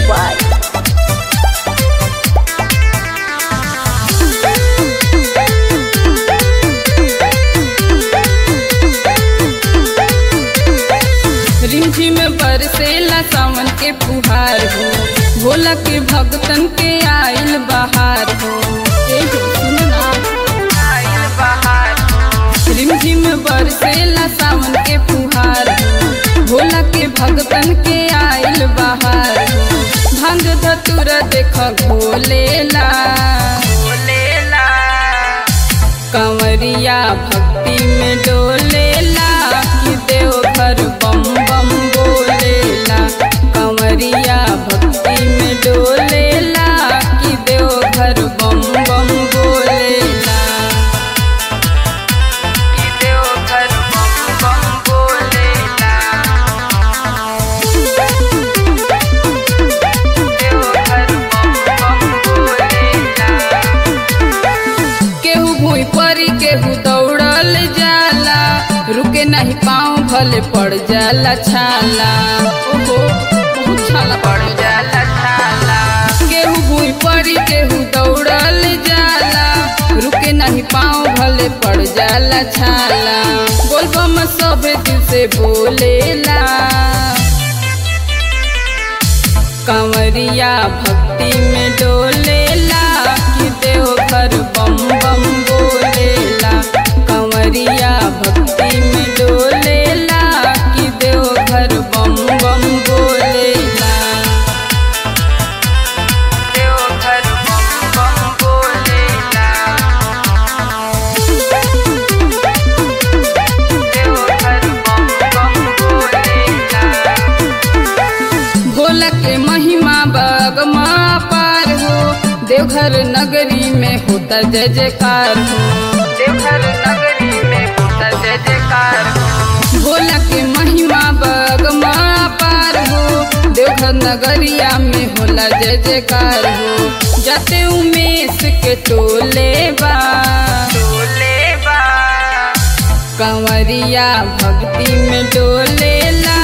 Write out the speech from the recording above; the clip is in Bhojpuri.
by रिमझिम बरसेला सावन के फुहार हो भोला के भक्तन के आइल बहार हो ए हो सुनना आइल बहार हो रिमझिम बरसेला सावन के फुहार हो भोला के भक्तन के आइल बहार हो भंग धतुर देख भोलेला भोलेला कंवरिया भक्ति में डोलेला कि देवघर बम बम बोलेला कंवरिया भक्ति में डोलेला कि देवघर बम बम बोलेला कि देवघर बम बम बोलेला देवघर बम बम बोलेला केहू भूई परी केहू दौड़ल जाला रुके नहीं पाँव भले पड़ जाला छाला ओहो बहुत छाला पड़ जाला छाला केहू भूई परी केहू दौड़ल जाला रुके नहीं पाँव भले पड़ जाला छाला बोलबम सभे दिल से बोलेला कंवरिया भक्ति में डोलेला कि देवघर बम बम बोलेला कंवरिया भक्ति में डोलेला कि देवघर बम बम बोलेला देवघर बम बम बोलेला देवघर बम बम बोलेला भोला के महिमा बगमा पार हो देवघर नगरी में होता जय जयकार हो देवघर नगरी में होता जय जयकार हो भोला के महिमा बगमा पार हो देवघर नगरिया में होला जय जयकार हो जाते उमेश के टोले बा टोले बा कंवरिया भक्ति में डोलेला